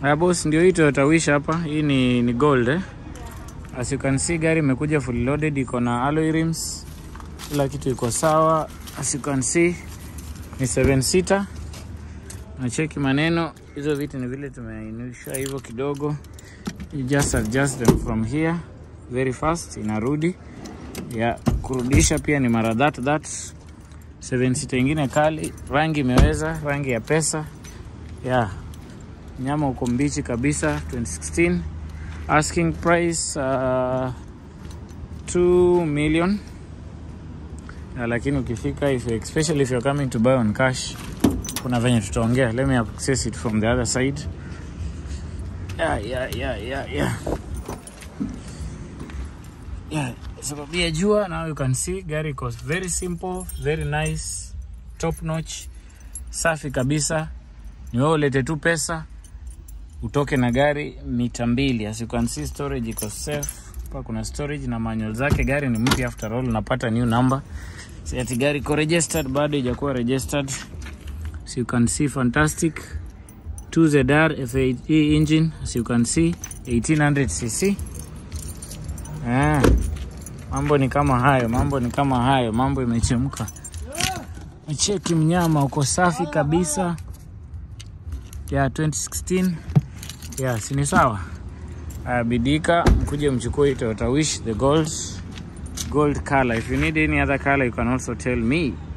Haya boss, ndio hii Toyota Wish hapa. Hii ni, ni gold eh. As you can see gari imekuja fully loaded, iko na alloy rims, kila kitu iko sawa. As you can see ni 7 seater. Nacheki maneno hizo vitu ni vile tumeinusha hivyo kidogo, you just adjust them from here very fast, inarudi ya kurudisha pia ni mara that that. 7 seater ingine kali, rangi imeweza, rangi ya pesa ya nyama uko mbichi kabisa 2016 asking price uh, 2 million uh, lakini ukifika if, you- especially if you're coming to buy on cash kuna venye tutaongea let me access it from the other side yeah, yeah, yeah, yeah, yeah. Yeah, sababu ya jua now you can see gari iko very simple very nice top notch safi kabisa ni wewe ulete tu pesa utoke na gari mita mbili. As you can see storage iko safe. Hapa kuna storage na manual zake. Gari ni mpya after all, unapata new number. Si ati gari iko registered, bado haijakuwa registered. So you can see fantastic 2ZR F8E engine as you can see 1800 cc. Ah, mambo ni kama hayo, mambo ni kama hayo, mambo imechemka. Cheki mnyama uko safi kabisa ya 2016 ya si ni sawa. Uh, bidika mkuje mchukue hii Toyota Wish the gold gold color. If you need any other color you can also tell me.